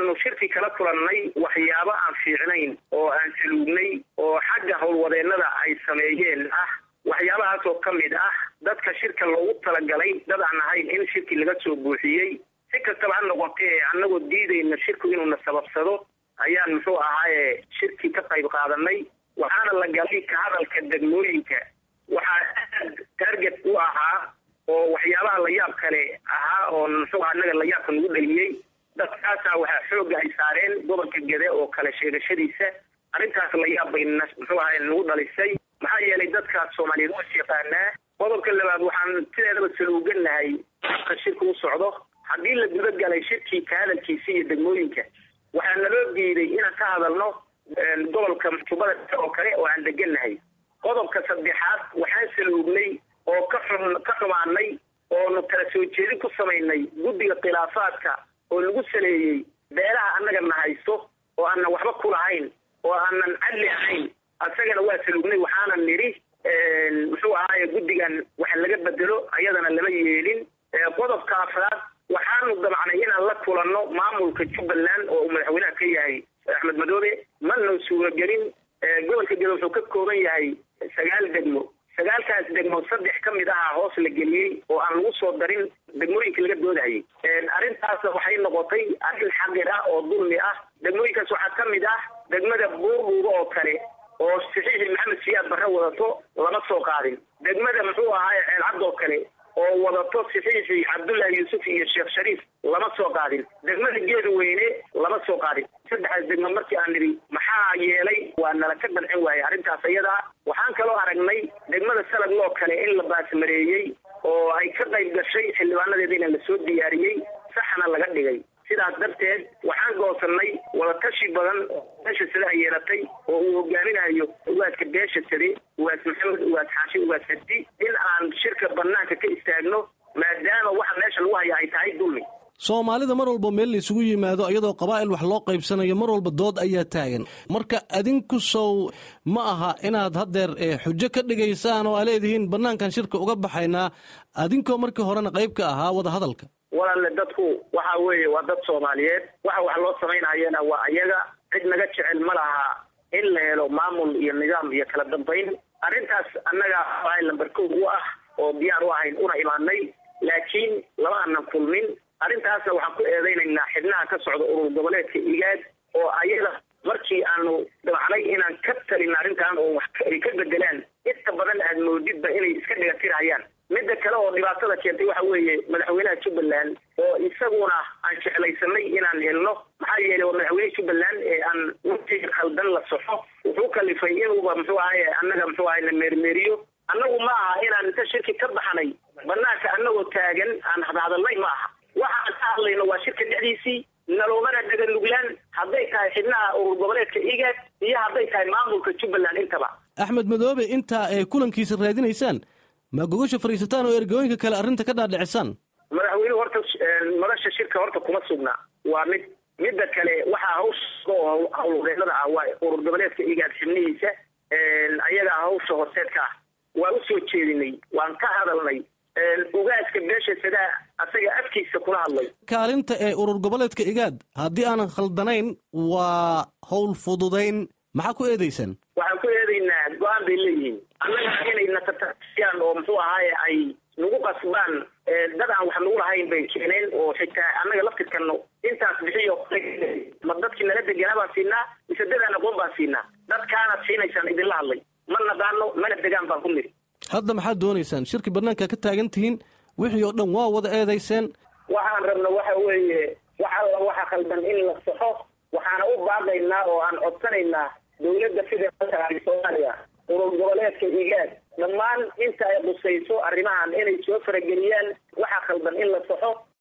waxaanu shirki kala kulannay waxyaabo aan fiicnayn oo aan saluugnay oo xagga howlwadeennada ay sameeyeen ah waxyaabahaas oo ka mid ah dadka shirka loogu talagalay dad aan ahayn in shirki laga soo buuxiyey si kastaba ha noqotee annagoo diidayna shirku inuuna sababsado ayaan muxuu ahaaye shirki ka qayb qaadanay waxaana la galay ka hadalka degmooyinka waxaa aad target u ahaa oo waxyaabaha layaab kale ahaa oo muxuu annaga layaabka nagu dhaliyey dadkaasaa waxaa xooga ay saareen gobolka gede oo kale sheegashadiisa arrintaas layaab bay muxuu ahay nagu dhalisay maxaa yeelay dadkaas soomaaliyeed waa yaqaanaa qodobka labaad waxaan sideedaba saluuganahay ka shirka u socdo haddii la gudagalay shirkii ka hadalkiisa iyo degmooyinka waxaa naloo diiday inaan ka hadalno gobolka tubada oo kale oo aan degannahay qodobka saddexaad waxaan saluugnay oo ka xum ka xumaanay oonu kala soo jeedin ku samaynay guddiga khilaafaadka oo lagu saleeyey beelaha annaga na haysto oo aanan waxba ku lahayn oo aanan cadli ahayn asagana waa saluugnay waxaana nidhi muxuu ahaaye guddigan wax laga bedelo ayadana lama yeelin qodobka afraad waxaanu damcnay inaan la kulanno maamulka jubbaland oo uu madaxweynaha ka yahay axmed madoobe mana suuragelin gobolka gede wuxuu ka kooban yahay sagaal degmo sagaalkaas degmo saddex ka mid aha hoos la geliyey oo aan lagu soo darin degmooyinka laga doodayay arrintaasna waxay noqotay arrin xaqir ah oo dulmi ah degmooyinkaas waxaa ka mid ah degmada buurbuuga oo kale oo saxiixi maxamed siyaad barre wadato lama soo qaadin degmada muxuu ahaaye ceelcad oo kale oo wadato saxiixi cabdullaahi yuusuf iyo sheekh shariif lama soo qaadin degmada geeda weyne lama soo qaadin saddexdaas degmo markii aan nidhi maxaa yeelay waa nala ka dhancin waayey arrintaas ayadaa waxaan kaloo aragnay degmada salag loo kale in la baasmareeyey oo ay ka qayb gashay xildhibaanadeediina lasoo diyaariyey saxna laga dhigay sidaas darteed waxaan goosannay wadatashi badan beesha sade ay yeelatay oo uu hogaaminayo ugaaska beesha sade ugaas maxamed ugaas xaashi ugaas hadi in aan shirka banaanka ka istaagno maadaama waxa meesha lagu haya ay tahay dulmi soomaalida mar walba meel la isugu yimaado iyadoo qabaa'il wax loo qaybsanayo mar walba dood ayaa taagan marka adinku sow ma aha inaad haddeer xujo ka dhigaysaan oo aa leedihiin bannaankan shirka uga baxaynaa adinkoo markii horena qayb ka ahaa wada hadalka walaale dadku waxa weeye waa dad soomaaliyeed waxa wax loo samaynayana waa ayaga cid naga jecel ma laha in la helo maamul iyo nidaam iyo kala dambayn arrintaas annaga a lamber kow u ah oo diyaar u ahayn una imaanay laakiin lama aanan kulmin arrintaasna waxaan ku eedaynaynaa xibnaha ka socda urur goboleedka igaad oo ayaga markii aanu damcnay inaan ka talin arrintan oo wax ay ka bedelaan inta badan aad moodidba inay iska dhigatirhayaan midda kale oo dhibaatada keentay waxa weeye madaxweynaha jubbaland oo isaguna aan jeclaysanay inaan helno maxaa yeelay waa madaxweyne jubbaland ee aan watiga khaldan la soxo wuxuu kalifay inuuba muxuu ahaye annaga muxuu ahay na meermeeriyo annagu ma aha inaan inta shirki ka baxnay banaanka annagoo taagan aan hadhadalnay ma aha waxaan ka hadlayno waa shirka dhexdiisii naloomana dhaganuglaan hadday tahay xibnaha urur goboleedka igaad iyo hadday tahay maamulka jubbaland intaba axmed madoobe intaa ay kulankiisa raadinaysaan ma gogasha fadhiisataan oo ergooyinka kale arrinta ka dhaadhicisaan madaxweynuhu horta madasha shirka horta kuma sugna waa mid midda kale waxaa hawsha oo howlwadeennada ah waa urur goboleedka igaad xibnihiisa ayagaa hawsha horseedka ah waa usoo jeedinay waan ka hadalnay ugaaska beesha sadaa asaga afkiisa kula hadlay kaalinta ee urur goboleedka igaad haddii aanan khaldanayn waa howl fududayn maxaa ku eedaysaan waxaan ku eedaynaa go-aan bay leeyihiin annaga inay natatasiyaan oo muxuu ahaaye ay nagu qasbaan dad aan wax nagu lahayn bay keeneen oo xitaa annaga laftirkano intaas bixiyo ma dadkii nala deganaa baan siinaa mise dadaan aqoon baan siinaa dadkaanaad siinaysaan idinla hadlay ma naqaano mana degaan baan ku niri hadda maxaad doonaysaan shirki banaanka ka taagan tihiin wixii oo dhan waa wada eedayseen waxaan rabna waxa weeye wax alla waxa khaldan in la saxo waxaana u baaqaynaa oo aan codsanaynaa dowladda federaalka soomaaliya urur goboleedka igaad dhammaan inta ay qusayso arrimahan inay soo farageliyaan waxa khaldan in la saxo